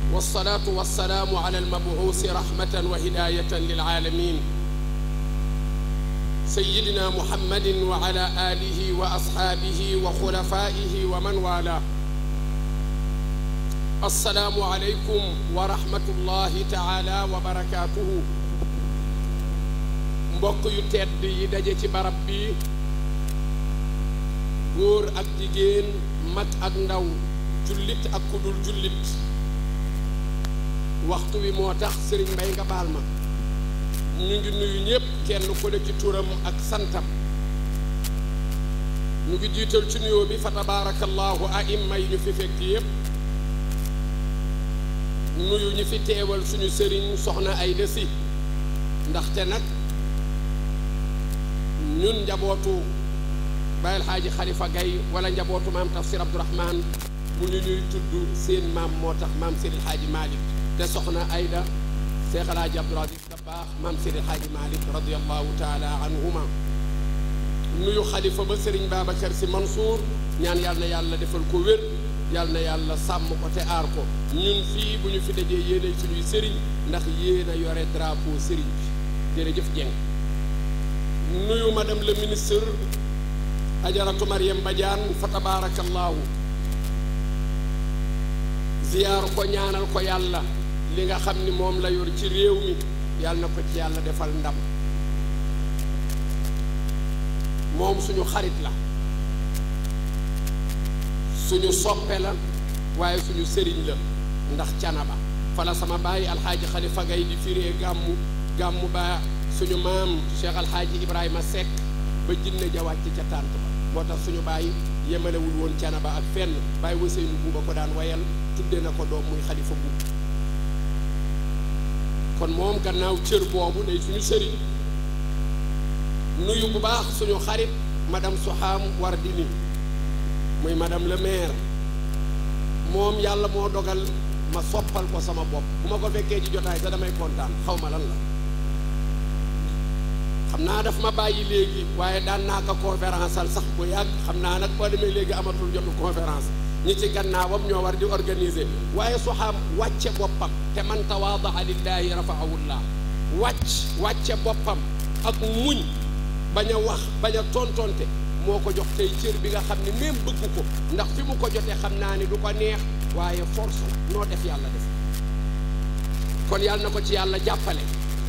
والصلاة والسلام على المبعوث رحمة وهداية للعالمين سيدنا محمد وعلى آله وأصحابه وخلفائه ومن والاه السلام عليكم ورحمة الله تعالى وبركاته mbokk yu tedd yi daje ci barab bi góor ak jigéen mag ak ndaw jullit ak kudul jullit waxtu wi moo tax sëriñ Mbay nga baal ma ñu ngi nuyu ñépp kenn ku ne ci turam ak santam ñu ngi jiital ci nuyoo bi fa tabaarakallaahu aimma yi ñu fi fekk yépp nuyu ñi fi teewal suñu sëriñ soxna ay desi ndaxte nag ñun njabootu Bayel Xaaji Xalifa Gay wala njabootu maam Tafsir Abdourahman bu ñu ñuy tudd seen maam moo tax maam Seydil Xaaji Malick te soxna Ayda Seex Alaaji Abdul Aziz Dabaax maam Seydil Xaaji Malick radiallahu taala anhuma nuyu xalifa ba Sëriñ Babacar Si Mansour ñaan yàlla na yàlla defal ko wér yàlla na yàlla sàmm ko te aar ko ñun fii bu ñu fi dajee yéenay suñuy sëriñ ndax yéen a yore drapeau sëriñ bi jërëjëf Dieng nuyu madame le ministre ajaratu Mariam Badiane fa tabaarakallaahu ziyaar ko ñaanal ko yàlla li nga xam ni moom la yor ci réew mi yàlla na ko ci yàlla defal ndam moom suñu xarit la suñu soppe la waaye suñu sëriñ la ndax canaba fala sama bàyyi alxaaji xalifa gay di firee gàmmu gàmmu ba suñu maam cheikh alxaaji ibrahima Seck ba jinne ja wàcc ca tànt ba moo tax suñu bàyyi yemalewul woon canaba ak fenn bàyyi waseynu buuba ko daan wayal tudde na ko doom muy xalifa buub kon moom gannaaw cër boobu day suñu sëriñ nuyu bu baax suñu xarit madame Soham Wardini muy madame le maire moom yàlla moo dogal ma soppal ko sama bopp bu ma ko fekkee ci jotaay sax damay kontaan xaw ma lan la xam naa daf ma bàyyi léegi waaye daan naa ko conférence al sax bu yàgg xam naa nag boo demee léegi amatul jotu conférence ñi ci gannaawam ñoo war di organiser waaye Soham wàcce boppam te man tawaadaa lillaahi rafaahullah wàcc wàcce boppam ak muñ bañ a wax bañ a tontonte moo ko jox tey cër bi nga xam ne même bëgg ko ndax fi mu ko jotee xam naa ni du ko neex waaye force la noo def yàlla def kon yàlla na ko ci yàlla jàppale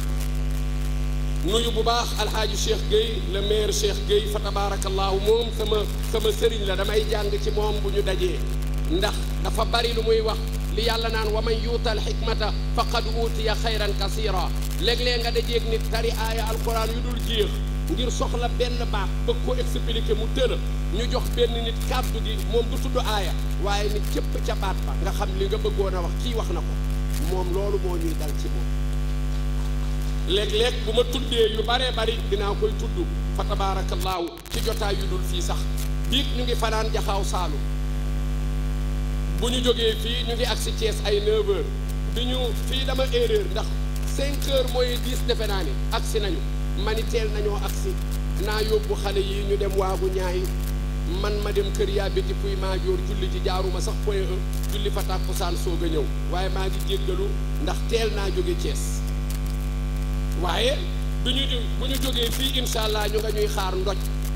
nuyu bu baax alxaaji Cheikh Gueye le maire Cheikh Gueye fa tabaarakallaahu moom sama sama sëriñ la damay jàng ci moom bu ñu dajee ndax dafa bari lu muy wax li yàlla naan wa man yuutal xikmata faqad uutiya xayran kasira léeg-léeg nga dajeeg nit tari aaya alquran yu dul jeex ngir soxla benn baat bëgg ko expliquer mu tëla ñu jox benn nit kàddu gi moom du tudd aaya waaye nit cëpp ca baat ba nga xam li nga bëggoon a wax kii wax na ko moom loolu moo ñuy dal ci moom léeg-léeg bu ma tuddee yu baree bari dinaa koy tudd fa tabaarakallaahu ci jotaay yu dul fii sax biig ñu ngi fanaan jaxaaw saalu bu ñu jógee fii ñu ngi agsi Thiès ay 9 heures bi ñu fii dama erreur ndax 5 heures mooy 10 defe naa ni agsi nañu mani teel nañoo agsi naa yóbbu xale yi ñu dem waagu ñaay man ma dem kër yaa biti puy maa joor julli ji jaaruma sax point e julli fa tàkkusaan soog a ñëw waaye maa ngi jéggalu ndax teel naa jóge Thiès waaye bi ñu bu ñu jógee fii incha allah ñu nga ñuy xaar ndoj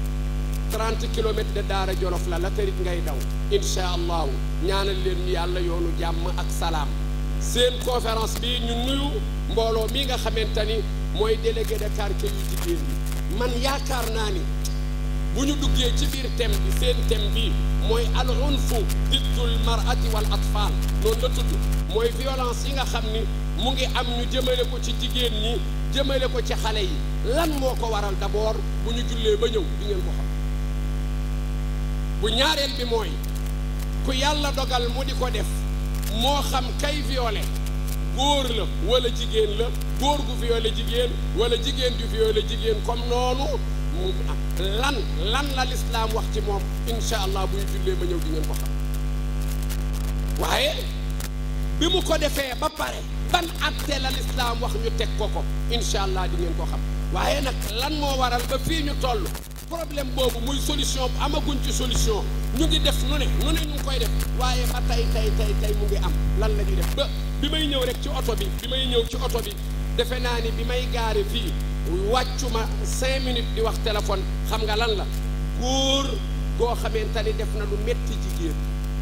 30 kilomètres de Daara Jolof la la kërit ngay daw incha allahu ñaanal leen ñu yàlla yoonu jàmm ak salaam seen conférence bi ñu nuyu mbooloo mi nga xamante ni mooy délégué de quartier yu jigéen ñi man yaakaar naa ni bu ñu duggee ci biir thème bi seen thème bi mooy al unfu diddul marati wal atfal noonu la tudd mooy violence yi nga xam ni mu ngi am ñu jëmale ko ci jigéen ñi jëmale ko ci xale yi lan moo ko waral d'abord bu ñu jullee ba ñëw di ngeen ko xam bu ñaareel bi mooy ku yàlla dogal mu di ko def moo xam kay violé góor la wala jigéen la góor gu violé jigéen wala jigéen ju violé jigéen comme noonu mu lan lan la lislaam wax ci moom incha allah buy jullee ma ñëw di ngeen ko xam waaye bi mu ko defee ba pare ban atte la lislaam wax ñu teg ko ko incha allah di ngeen ko xam waaye nag lan moo waral ba fii ñu toll problème boobu muy solution bu amaguñ ci solution ñu ngi def nu ne nu ne ñu ngi koy def waaye ba tey tey tey tey mu ngi am lan la ñuy def ba bi may ñëw rek ci oto bi bi may ñëw ci oto bi defe naa ni bi may gaare fii wàccuma cinq minutes di wax téléphone xam nga lan la góor goo xamante ni def na lu metti jigéen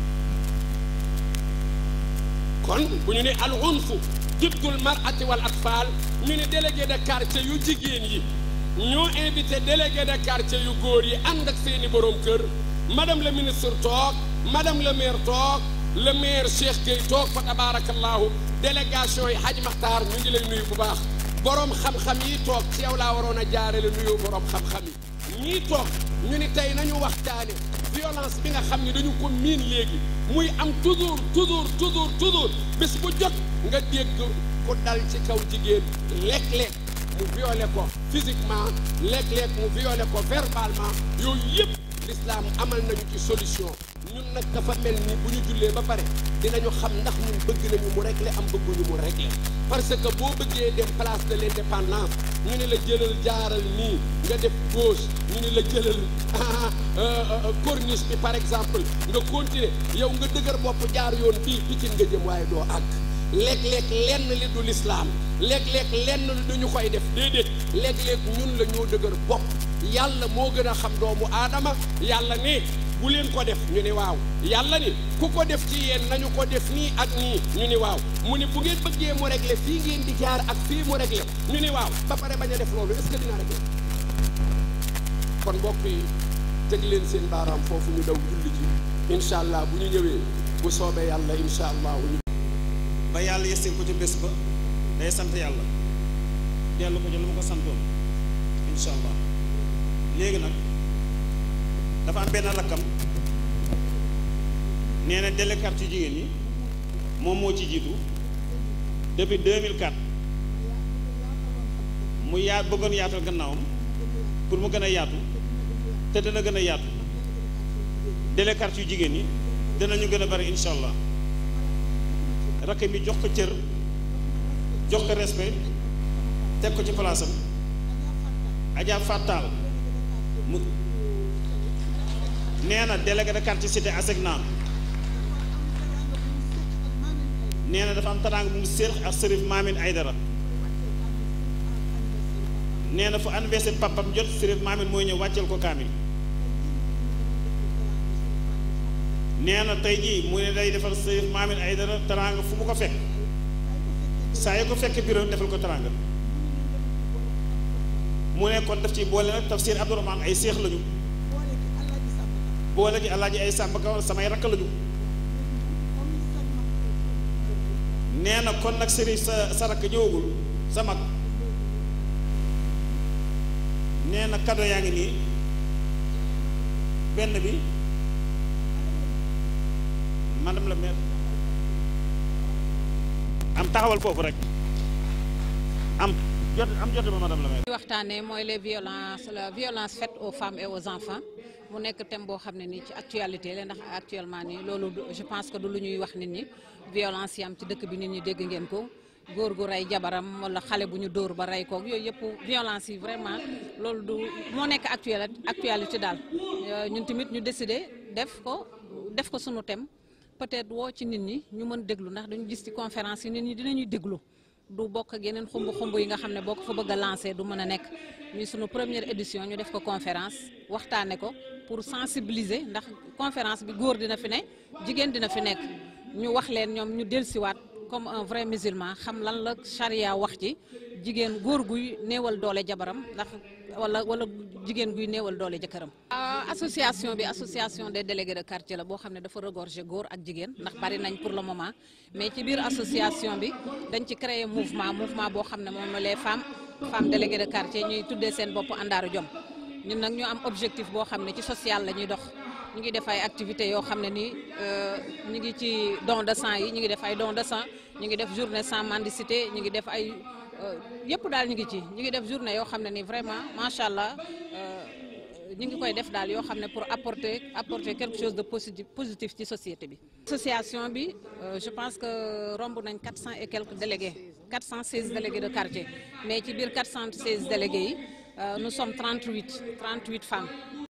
kon bu ñu ne al unfu diddul mar'ati wal atfal ñu ne délégué de quartier yu jigéen yi ñoo invité délégué de quartier yu góor yi ànd ak seeni borom kër madame le ministre toog madame le maire toog le maire Cheikh Gueye toog fa tabarakallahu délégation yi Hadj Makhtar ñu ngi lay nuyu bu baax borom xam-xam yi toog ci yow laa waroon a jaarale nuyu borom xam-xam yi ñii toog ñu ni tey nañu waxtaane violence bi nga xam ni dañu ko miin léegi muy am toujours toujours toujours toujours bés bu jot nga dégg ku dal ci kaw jigéen léeg-léeg mu violé ko physiquement léeg-léeg mu violé ko verbalement yooyu yëpp l'islam amal nañu ci solution ñun nag dafa mel ni bu ñu jullee ba pare dinañu xam ndax ñun bëgg nañu mu régler am bëgguñu mu régler parce que boo bëggee dem place de l'indépendance ñu ne la jëlal jaaral nii nga def gauche ñu ne la jëlal corniche bi par exemple nga continuer yow nga dëgër bopp jaar yoon bii Pikine nga jëm waaye doo àgg léeg-léeg lenn li du lislaam léeg-léeg lenn li du ñu koy def déedéet léeg-léeg ñun la ñoo dëgër bopp yàlla moo gën a xam doomu aadama yàlla ne bu leen ko def ñu ni waaw yàlla ni ku ko def ci yéen nañu ko def nii ak nii ñu ni waaw mu ni bu ngeen bëggee mu régler fii ngeen di jaar ak fii mu régler ñu ni waaw ba pare bañ a def loolu est-ce que dina régler kon mbokk yi teg leen seen baaraam foofu ñu daw julli ji incha allah bu ñu ñëwee bu soobee yàlla incha allah ñu ba yàlla yestil ko ci bés ba day sant yàlla dellu ko ci lu ma ko santoon incha allah léegi nag dafa am benn rakkam nee na délégué quartier jigéen ñi moom moo ci jiitu depuis 2004 mu yaa bëggoon yaatal gannaawam pour mu gën a yaatu te dana gën a yaatu délégué quartier jigéen ñi danañu gën a bari incha allah rakk mi jox ko cër jox ko respect teg ko ci palaasam Adja Fatal mu nee na délégué de quartier cité Asegna nee na dafa am taraanga bu mu séex ak Serif Mamine Aydara nee na fu anniversaire papam jot Serif Mamine mooy ñëw wàcceel ko kaamil nee na tey jii mu ne day defal Serif Mamine Aydara taraanga fu mu ko fekk saa yu ko fekk bureau defal ko taraanga mu ne kon daf ci boole nag tafsir Abdourahmane ay séex lañu boole gi alaaji ay sàmba kaw samay rakk lañu nee na kon nag sëriñ sa sa rakk ñëwagul sa mag nee na kado yaa ngi nii benn bi madame la maire am taxawal foofu rek am jot am jot ba madame la maire waxtaanee mooy les violences la violence faite aux femmes et aux enfants mu nekk thème boo xam ne nii ci actualité la ndax actuellement nii loolu je pense que du lu ñuy wax nit ñi violence yi am ci dëkk bi nit ñi dégg ngeen ko góor gu rey jabaram wala xale bu ñu dóor ba rey koog yooyu yëpp violence yi vraiment loolu du moo nekk actuel actualité daal ñun tamit ñu décidé def ko def ko sunu thème peut-être woo ci nit ñi ñu mën déglu ndax dañu gis ci conférence yi nit ñi dinañuy déglu du bokk ak yeneen xumb xumb yi nga xam ne boo ko fa bëgg a lancer du mën a nekk muy sunu première édition ñu def ko conférence waxtaane ko pour sensibiliser ndax conférence bi góor dina fi ne jigéen dina fi nekk ñu wax leen ñoom ñu dellusiwaat comme un vrai musulman xam lan la charia wax ci jigéen góor guy néewal doole jabaram ndax wala wala jigéen guy néewal doole jëkkëram. association bi association des délégués de quartier la boo xam ne dafa regorger góor ak jigéen ndax bari nañ pour le moment mais ci biir association bi dañ ci créer mouvement mouvement boo xam ne moom les femmes femmes déléguées de quartier ñuy tuddee seen bopp àndaaru jom ñun nag ñu am objectif boo xam ne ci social la ñuy dox. ñu ngi def ay activités yoo xam ne nii ñu ngi ci don de sang yi ñu ngi def ay don de sang ñu ngi def journée sans mendicité ñu ngi def ay yëpp daal ñu ngi ci ñu ngi def journée yoo xam ne nii vraiment macha allah ñu ngi koy def daal yoo xam ne pour apporter apporter quelque chose de positif positif ci société bi. association bi je pense que romb nañ quatre cent et quelques délégués quatre cent seize délégués de quartier mais ci biir quatre cent seize délégués yi nous sommes 38 38 femmes